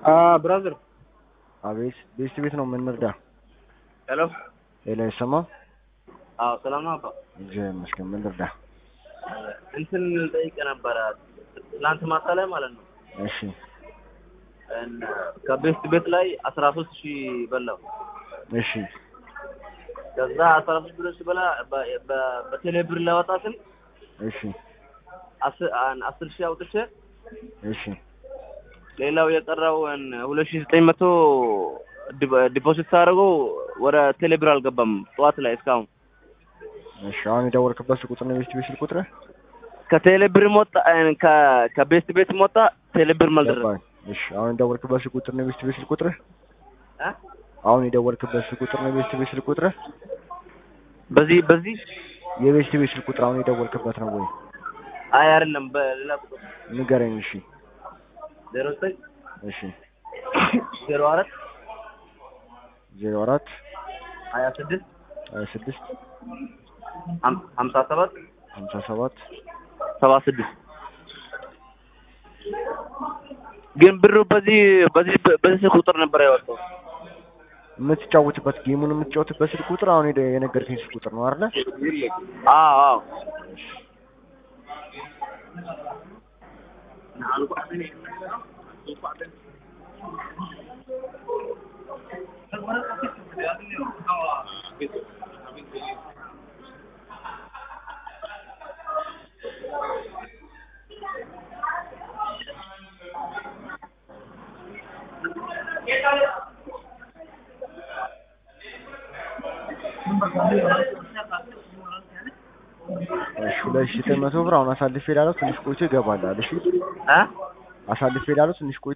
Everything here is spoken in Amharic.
ብራዘር አቤት ቤት ቤት ነው የምንርዳ። ሄሎ ሌላ አይሰማም። አዎ ሰላም ነው አባ እግዚአብሔር ይመስገን። ምን ልርዳ? እንትን ጠይቀ ነበረ ትናንት ማታ ላይ ማለት ነው እሺ እን- ከቤስት ቤት ላይ አስራ ሶስት ሺህ በላው እሺ ከዛ አስራ ሶስት ብር ስበላ በ- በ- በቴሌ ብር ላወጣ ስል እሺ አስ- አን- አስር ሺህ አውጥቼ እሺ ሌላው የቀረው እን ሁለት ሺህ ዘጠኝ መቶ ዲፖ- ዲፖዚት ሳደርገው ወደ ቴሌ ብር አልገባም ጠዋት ላይ እስካሁን እሺ አሁን የደወልክበት ቁጥር ነው ቤት ቤት ቁጥር ከቴሌ ብር ሞጣ እን ከ- ከቤስት ቤት ሞጣ ቴሌ ብር መልደረ ገባኝ። እሺ አሁን የደወልክበት ቁጥር ነው ቤት ቤት ቁጥር እ? አሁን የደወልክበት ቁጥር ነው ቤት ቤት ቁጥር በዚህ በዚህ የቤት ቤት ቁጥር አሁን የደወልክበት ነው ወይ? አይ አይደለም በሌላ ቁጥር ንገረኝ። እሺ ዜሮ ዘጠኝ እሺ ዜሮ አራት ዜሮ አራት ሀያ ስድስት ሀያ ስድስት ሀም- ሀምሳ ሰባት ሀምሳ ሰባት ሰባ ስድስት ግን ብሩ በዚህ በዚህ በዚህ ስልክ ቁጥር ነበር ያወጣው። የምትጫወትበት ጌሙን የምትጫወትበት ስልክ ቁጥር አሁን የደ- የነገርከኝ ስልክ ቁጥር ነው አይደለ? አዎ አዎ እሺ ሁለት ሺህ ዘጠኝ መቶ ብር አሁን አሳልፌ ላለው ትንሽ ቆይቶ ይገባላል። እሺ እ አሳልፌ ላለው ትንሽ ቆይቶ